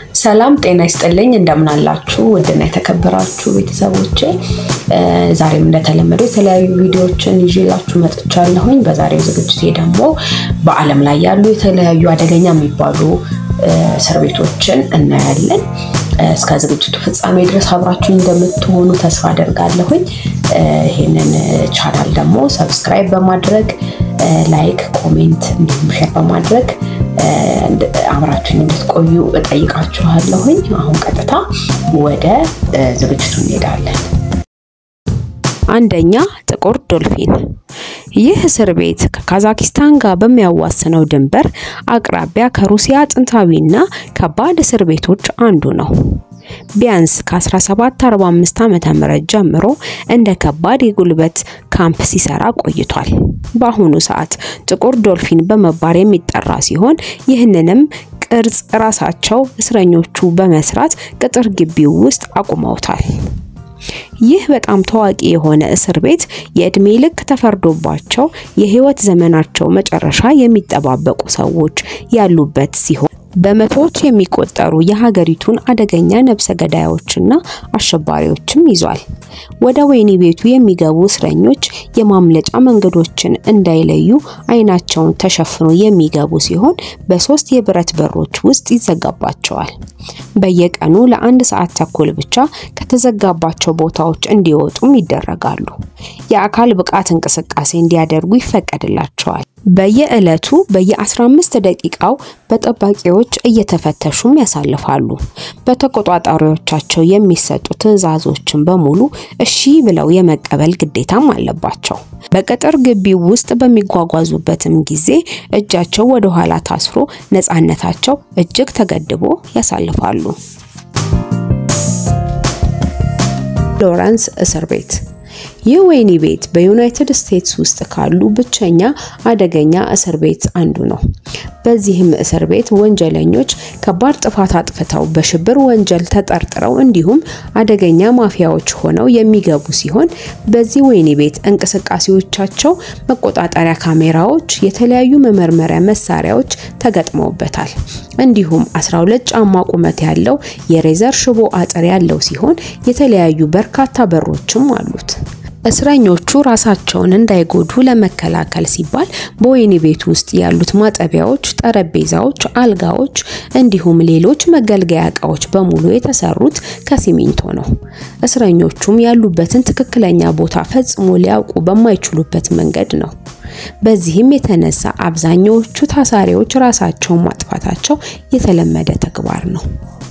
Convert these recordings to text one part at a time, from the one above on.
ሰላም ጤና ይስጥልኝ። እንደምን አላችሁ? ውድና የተከበራችሁ ቤተሰቦቼ ዛሬም እንደተለመደው የተለያዩ ቪዲዮዎችን ይዤላችሁ መጥቻለሁኝ። በዛሬው ዝግጅቴ ደግሞ በዓለም ላይ ያሉ የተለያዩ አደገኛ የሚባሉ እስር ቤቶችን እናያለን። እስከ ዝግጅቱ ፍጻሜ ድረስ አብራችሁ እንደምትሆኑ ተስፋ አደርጋለሁኝ። ይህንን ቻናል ደግሞ ሰብስክራይብ በማድረግ ላይክ፣ ኮሜንት እንዲሁም ሼር በማድረግ አብራችሁን እንድትቆዩ እጠይቃችኋለሁኝ። አሁን ቀጥታ ወደ ዝግጅቱ እንሄዳለን። አንደኛ ጥቁር ዶልፊን። ይህ እስር ቤት ከካዛኪስታን ጋር በሚያዋስነው ድንበር አቅራቢያ ከሩሲያ ጥንታዊና ከባድ እስር ቤቶች አንዱ ነው። ቢያንስ ከ1745 ዓመተ ምህረት ጀምሮ እንደ ከባድ የጉልበት ካምፕ ሲሰራ ቆይቷል። በአሁኑ ሰዓት ጥቁር ዶልፊን በመባል የሚጠራ ሲሆን ይህንንም ቅርጽ ራሳቸው እስረኞቹ በመስራት ቅጥር ግቢው ውስጥ አቁመውታል። ይህ በጣም ታዋቂ የሆነ እስር ቤት የእድሜ ልክ ተፈርዶባቸው የህይወት ዘመናቸው መጨረሻ የሚጠባበቁ ሰዎች ያሉበት ሲሆን በመቶዎች የሚቆጠሩ የሀገሪቱን አደገኛ ነፍሰ ገዳዮችና አሸባሪዎችም ይዟል። ወደ ወህኒ ቤቱ የሚገቡ እስረኞች የማምለጫ መንገዶችን እንዳይለዩ አይናቸውን ተሸፍኖ የሚገቡ ሲሆን በሶስት የብረት በሮች ውስጥ ይዘጋባቸዋል። በየቀኑ ለአንድ ሰዓት ተኩል ብቻ ከተዘጋባቸው ቦታዎች እንዲወጡም ይደረጋሉ። የአካል ብቃት እንቅስቃሴ እንዲያደርጉ ይፈቀድላቸዋል። በየዕለቱ በየ15 ደቂቃው በጠባቂዎች እየተፈተሹም ያሳልፋሉ። በተቆጣጣሪዎቻቸው የሚሰጡ ትዕዛዞችን በሙሉ እሺ ብለው የመቀበል ግዴታም አለባቸው። በቅጥር ግቢው ውስጥ በሚጓጓዙበትም ጊዜ እጃቸው ወደ ኋላ ታስሮ ነፃነታቸው እጅግ ተገድቦ ያሳልፋሉ። ሎረንስ እስር ቤት ይህ ወህኒ ቤት በዩናይትድ ስቴትስ ውስጥ ካሉ ብቸኛ አደገኛ እስር ቤት አንዱ ነው። በዚህም እስር ቤት ወንጀለኞች ከባድ ጥፋት አጥፍተው በሽብር ወንጀል ተጠርጥረው እንዲሁም አደገኛ ማፊያዎች ሆነው የሚገቡ ሲሆን በዚህ ወህኒ ቤት እንቅስቃሴዎቻቸው መቆጣጠሪያ ካሜራዎች፣ የተለያዩ መመርመሪያ መሳሪያዎች ተገጥመውበታል። እንዲሁም 12 ጫማ ቁመት ያለው የሬዘር ሽቦ አጥር ያለው ሲሆን የተለያዩ በርካታ በሮችም አሉት። እስረኞቹ ራሳቸውን እንዳይጎዱ ለመከላከል ሲባል በወህኒ ቤት ውስጥ ያሉት ማጠቢያዎች፣ ጠረጴዛዎች፣ አልጋዎች እንዲሁም ሌሎች መገልገያ እቃዎች በሙሉ የተሰሩት ከሲሚንቶ ነው። እስረኞቹም ያሉበትን ትክክለኛ ቦታ ፈጽሞ ሊያውቁ በማይችሉበት መንገድ ነው። በዚህም የተነሳ አብዛኛዎቹ ታሳሪዎች ራሳቸውን ማጥፋታቸው የተለመደ ተግባር ነው።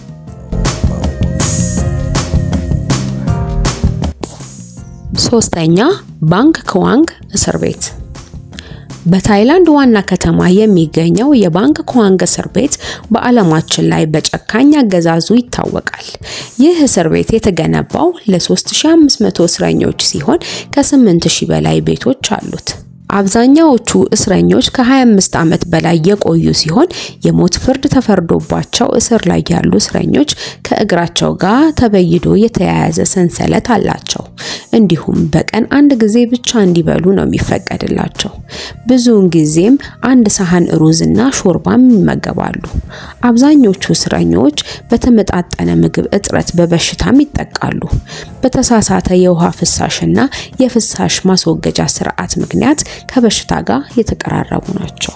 ሶስተኛ ባንግ ክዋንግ እስር ቤት በታይላንድ ዋና ከተማ የሚገኘው የባንግ ክዋንግ እስር ቤት በዓለማችን ላይ በጨካኝ አገዛዙ ይታወቃል። ይህ እስር ቤት የተገነባው ለ3500 እስረኞች ሲሆን ከ8000 በላይ ቤቶች አሉት። አብዛኛዎቹ እስረኞች ከ25 ዓመት በላይ የቆዩ ሲሆን የሞት ፍርድ ተፈርዶባቸው እስር ላይ ያሉ እስረኞች ከእግራቸው ጋር ተበይዶ የተያያዘ ሰንሰለት አላቸው። እንዲሁም በቀን አንድ ጊዜ ብቻ እንዲበሉ ነው የሚፈቀድላቸው። ብዙውን ጊዜም አንድ ሳህን ሩዝ እና ሾርባም ይመገባሉ። አብዛኞቹ እስረኞች በተመጣጠነ ምግብ እጥረት በበሽታም ይጠቃሉ። በተሳሳተ የውሃ ፍሳሽና የፍሳሽ ማስወገጃ ስርዓት ምክንያት ከበሽታ ጋር የተቀራረቡ ናቸው።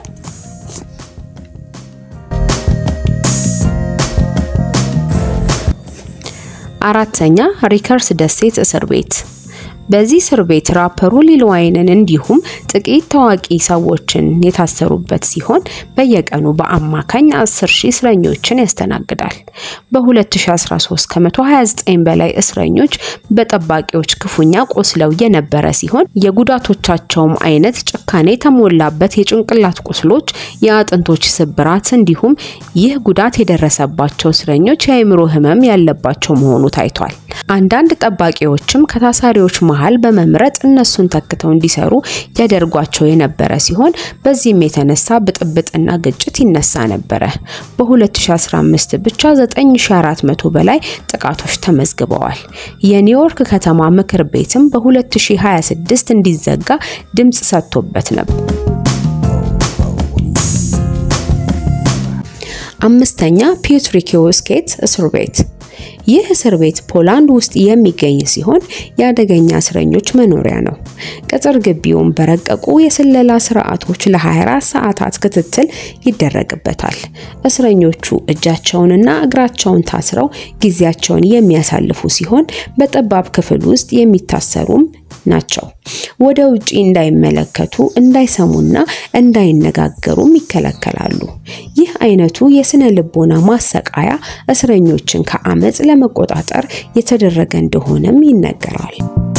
አራተኛ ሪከርስ ደሴት እስር ቤት በዚህ እስር ቤት ራፐሩ ሊል ዋይንን እንዲሁም ጥቂት ታዋቂ ሰዎችን የታሰሩበት ሲሆን በየቀኑ በአማካኝ 10 ሺህ እስረኞችን ያስተናግዳል። በ2013 ከ129 በላይ እስረኞች በጠባቂዎች ክፉኛ ቆስለው የነበረ ሲሆን የጉዳቶቻቸውም አይነት ጭካኔ የተሞላበት የጭንቅላት ቁስሎች፣ የአጥንቶች ስብራት እንዲሁም ይህ ጉዳት የደረሰባቸው እስረኞች የአእምሮ ህመም ያለባቸው መሆኑ ታይቷል። አንዳንድ ጠባቂዎችም ከታሳሪዎች መሃል በመምረጥ እነሱን ተክተው እንዲሰሩ ያደርጓቸው የነበረ ሲሆን በዚህም የተነሳ ብጥብጥና ግጭት ይነሳ ነበረ። በ2015 ብቻ 9400 በላይ ጥቃቶች ተመዝግበዋል። የኒውዮርክ ከተማ ምክር ቤትም በ2026 እንዲዘጋ ድምጽ ሰጥቶበት ነበር። አምስተኛ ፒዮትርኪውስኬት እስር ቤት ይህ እስር ቤት ፖላንድ ውስጥ የሚገኝ ሲሆን የአደገኛ እስረኞች መኖሪያ ነው። ቅጥር ግቢውም በረቀቁ የስለላ ስርዓቶች ለ24 ሰዓታት ክትትል ይደረግበታል። እስረኞቹ እጃቸውንና እግራቸውን ታስረው ጊዜያቸውን የሚያሳልፉ ሲሆን በጠባብ ክፍል ውስጥ የሚታሰሩም ናቸው። ወደ ውጪ እንዳይመለከቱ፣ እንዳይሰሙና እንዳይነጋገሩም ይከለከላሉ። ይህ አይነቱ የስነ ልቦና ማሰቃያ እስረኞችን ከአመፅ ለመቆጣጠር የተደረገ እንደሆነም ይነገራል።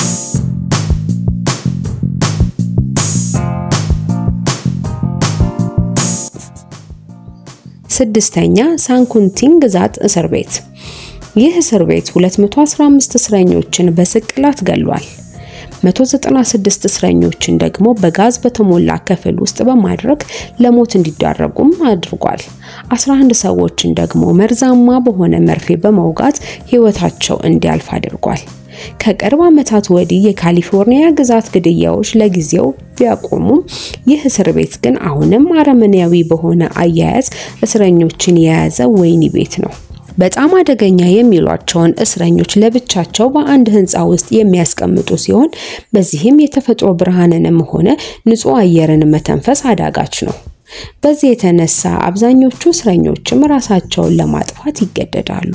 ስድስተኛ ሳንኩንቲን ግዛት እስር ቤት። ይህ እስር ቤት 215 እስረኞችን በስቅላት ገሏል። 196 እስረኞችን ደግሞ በጋዝ በተሞላ ክፍል ውስጥ በማድረግ ለሞት እንዲዳረጉም አድርጓል። 11 ሰዎችን ደግሞ መርዛማ በሆነ መርፌ በመውጋት ሕይወታቸው እንዲያልፍ አድርጓል። ከቅርብ ዓመታት ወዲህ የካሊፎርኒያ ግዛት ግድያዎች ለጊዜው ቢያቆሙም ይህ እስር ቤት ግን አሁንም አረመኔያዊ በሆነ አያያዝ እስረኞችን የያዘ ወህኒ ቤት ነው። በጣም አደገኛ የሚሏቸውን እስረኞች ለብቻቸው በአንድ ሕንፃ ውስጥ የሚያስቀምጡ ሲሆን በዚህም የተፈጥሮ ብርሃንንም ሆነ ንጹህ አየርን መተንፈስ አዳጋች ነው። በዚህ የተነሳ አብዛኞቹ እስረኞችም ራሳቸውን ለማጥፋት ይገደዳሉ።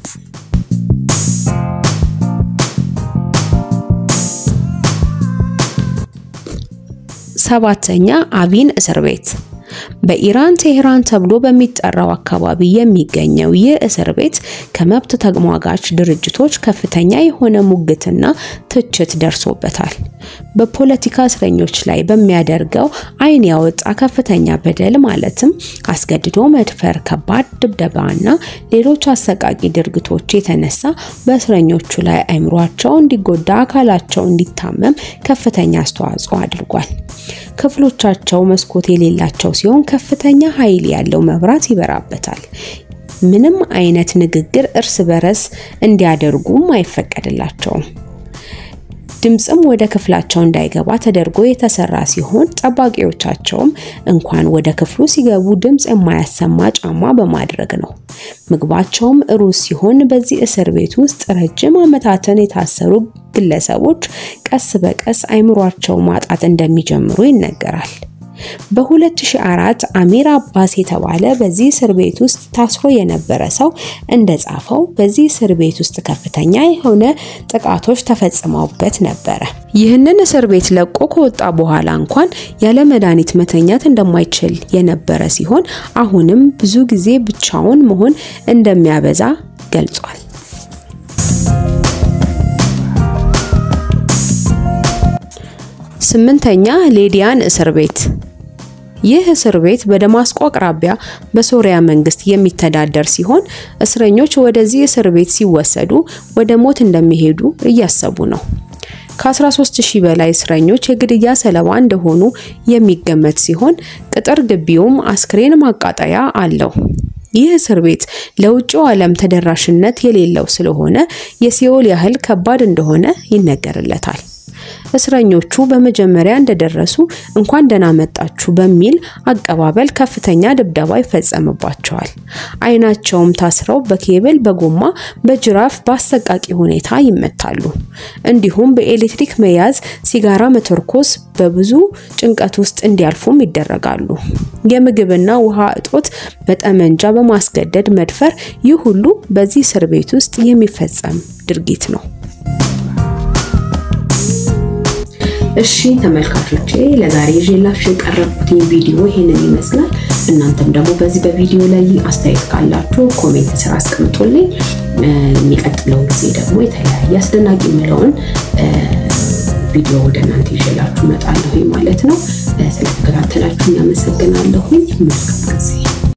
ሰባተኛ አቪን እስር ቤት በኢራን ቴህራን ተብሎ በሚጠራው አካባቢ የሚገኘው ይህ እስር ቤት ከመብት ተሟጋች ድርጅቶች ከፍተኛ የሆነ ሙግትና ትችት ደርሶበታል። በፖለቲካ እስረኞች ላይ በሚያደርገው ዓይን ያወጣ ከፍተኛ በደል ማለትም አስገድዶ መድፈር፣ ከባድ ድብደባና ሌሎች አሰቃቂ ድርጊቶች የተነሳ በእስረኞቹ ላይ አእምሯቸው እንዲጎዳ፣ አካላቸው እንዲታመም ከፍተኛ አስተዋጽኦ አድርጓል። ክፍሎቻቸው መስኮት የሌላቸው ሲሆን ከፍተኛ ኃይል ያለው መብራት ይበራበታል። ምንም አይነት ንግግር እርስ በርስ እንዲያደርጉም አይፈቀድላቸውም። ድምፅም ወደ ክፍላቸው እንዳይገባ ተደርጎ የተሰራ ሲሆን ጠባቂዎቻቸውም እንኳን ወደ ክፍሉ ሲገቡ ድምፅ የማያሰማ ጫማ በማድረግ ነው። ምግባቸውም ሩዝ ሲሆን በዚህ እስር ቤት ውስጥ ረጅም ዓመታትን የታሰሩ ግለሰቦች ቀስ በቀስ አይምሯቸው ማጣት እንደሚጀምሩ ይነገራል። በ2004 አሚር አባስ የተባለ በዚህ እስር ቤት ውስጥ ታስሮ የነበረ ሰው እንደጻፈው በዚህ እስር ቤት ውስጥ ከፍተኛ የሆነ ጥቃቶች ተፈጽመውበት ነበረ። ይህንን እስር ቤት ለቆ ከወጣ በኋላ እንኳን ያለ መድኃኒት መተኛት እንደማይችል የነበረ ሲሆን አሁንም ብዙ ጊዜ ብቻውን መሆን እንደሚያበዛ ገልጿል። ስምንተኛ ሌዲያን እስር ቤት ይህ እስር ቤት በደማስቆ አቅራቢያ በሶሪያ መንግስት የሚተዳደር ሲሆን እስረኞች ወደዚህ እስር ቤት ሲወሰዱ ወደ ሞት እንደሚሄዱ እያሰቡ ነው። ከ13 ሺህ በላይ እስረኞች የግድያ ሰለባ እንደሆኑ የሚገመት ሲሆን ቅጥር ግቢውም አስክሬን ማቃጠያ አለው። ይህ እስር ቤት ለውጭው ዓለም ተደራሽነት የሌለው ስለሆነ የሲኦል ያህል ከባድ እንደሆነ ይነገርለታል። እስረኞቹ በመጀመሪያ እንደደረሱ እንኳን ደህና መጣችሁ በሚል አቀባበል ከፍተኛ ድብደባ ይፈጸምባቸዋል። ዓይናቸውም ታስረው በኬብል፣ በጎማ፣ በጅራፍ በአሰቃቂ ሁኔታ ይመታሉ። እንዲሁም በኤሌክትሪክ መያዝ፣ ሲጋራ መተርኮስ፣ በብዙ ጭንቀት ውስጥ እንዲያልፉም ይደረጋሉ። የምግብና ውሃ እጦት፣ በጠመንጃ በማስገደድ መድፈር፣ ይህ ሁሉ በዚህ እስር ቤት ውስጥ የሚፈጸም ድርጊት ነው። እሺ ተመልካቾቼ ለዛሬ ይዤላችሁ የቀረብኩት ቪዲዮ ይሄንን ይመስላል። እናንተም ደግሞ በዚህ በቪዲዮ ላይ አስተያየት ካላችሁ ኮሜንት ስራ አስቀምጡልኝ። የሚቀጥለው ጊዜ ደግሞ የተለያየ አስደናቂ የምለውን ቪዲዮ ወደ እናንተ ይዤላችሁ እመጣለሁ ማለት ነው። ስለተከታተላችሁ እናመሰግናለሁኝ። መልካም ጊዜ